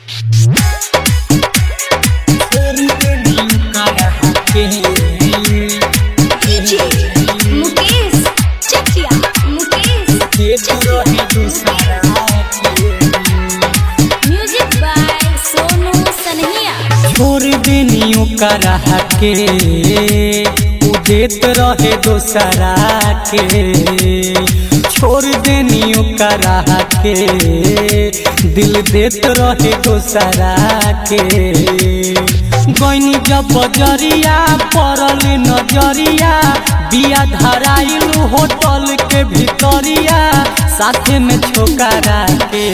Mukesh Chakia Mukesh music by Sonu Sanhiya छोड़ देनी ओकरा के उ देत रहे दोसरा के छोड़ देनी ओकरा के दिल देत रहे दोसरा के गईनी जब बजरिया पड़ल नजरिया बिया धराइल होटल के भितरिया साथे में छोकरा के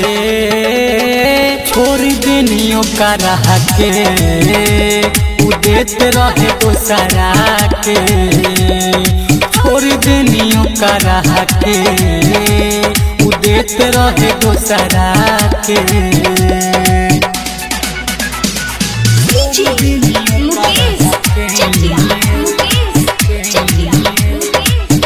छोड़ देनी ओकरा के उ देत रहे दोसरा के छोड़ देनी ओकरा के उ देत रहे दोसरा के मुकेश चकिया मुकेश चकिया मुकेश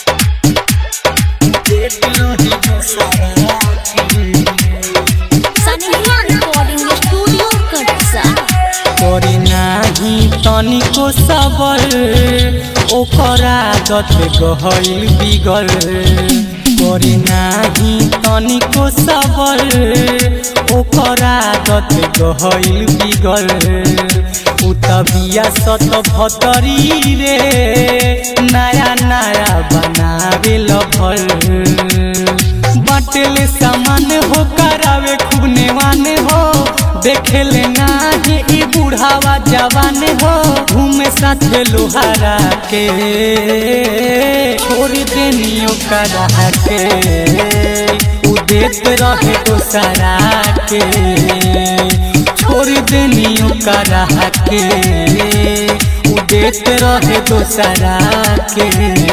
सनहिया रिकॉर्डिंग स्टूडियो कटसा करे नाही तनिको सबर ओकर आदत गहल बिगल करे नाही तनिको सबर ओकर आदत गहल बिगल उ तबिया सत भतरी रे नया नया बनावे लभल बाटेले सामान हो करावे खूब नेवान हो देखेले नाही ई बुढ़ावा जवान हो घूमे साथे लोहारा के छोड़ देनी ओकरा के उ देत रहे दोसरा के छोड़ देनी ओकरा के उ देत रहे दोसरा के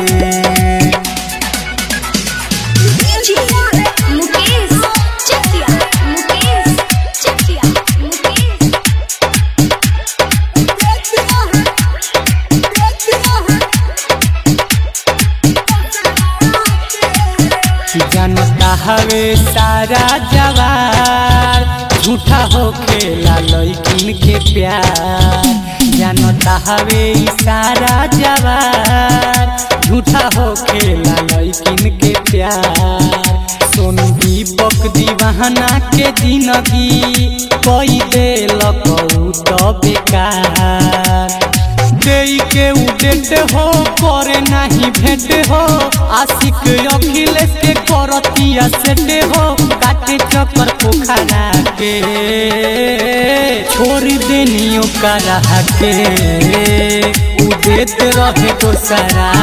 मुकेश चकिया मुकेश चकिया मुकेश जनता हवे सारा जवार झूठा हो खेला लैकिन के प्यार जनता हवे ई सारा जवार झूठा हो खेला लैकिन के प्यार सोनू दीपक दीवाना के जिंदगी कोई देलक उ तो बेकार देई के उडेट हो करे नाही भेट हो आशिक अखिलेश के करतिया सेट हो काटे चक्कर पोखरा के छोड़ देनी ओकरा के उदेत रहे दोसरा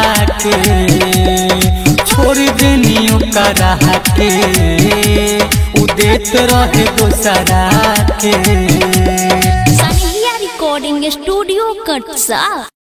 के छोड़ देनी ओकरा के उदेत रहे दोसरा के सनहिया रिकॉर्डिंग स्टूडियो कटसा